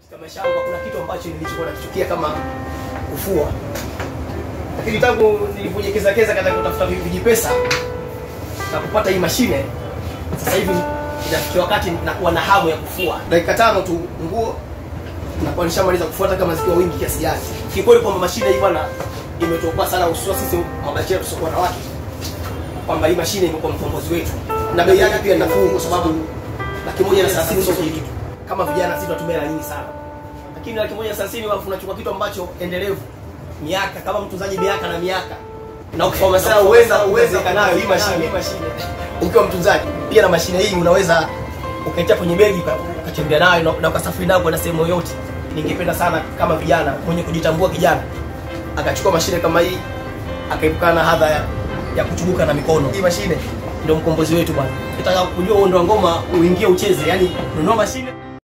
katika maisha yangu hakuna kitu ambacho nilichokuwa nakichukia kama kufua, lakini tangu nilipojekeza katika kutafuta vijipesa na kupata hii mashine, sasa hivi inafikia wakati nakuwa na hamu ya kufua. Dakika tano tu nguo nakuwa nishamaliza kufua, hata kama zikiwa wingi kiasi gani. Kikweli kwamba mashine hii bwana imetuokoa sana, hususan sisi mabachela tusiokuwa na wake, kwamba hii mashine imekuwa mkombozi wetu, na bei yake pia ni nafuu, kwa sababu laki moja na thelathini sio kitu. Kama vijana sisi tunatumia hela nyingi sana, lakini laki moja na thelathini alafu unachukua kitu ambacho endelevu miaka kama mtunzaji miaka na miaka na ukifanya sana uweza uweza nayo hii mashine hii mashine ukiwa mtunzaji pia na mashine hii unaweza ukaitia kwenye begi uka- ukatembea nayo na- na ukasafiri nayo kwenda sehemu yoyote. Ningependa sana kama vijana mwenye kujitambua kijana akachukua mashine kama hii akaepukana na hadha ya, ya kuchubuka na mikono. Hii mashine ndio mkombozi wetu bwana. Ukitaka kujua uondo wa ngoma uingie ucheze, yani nunua mashine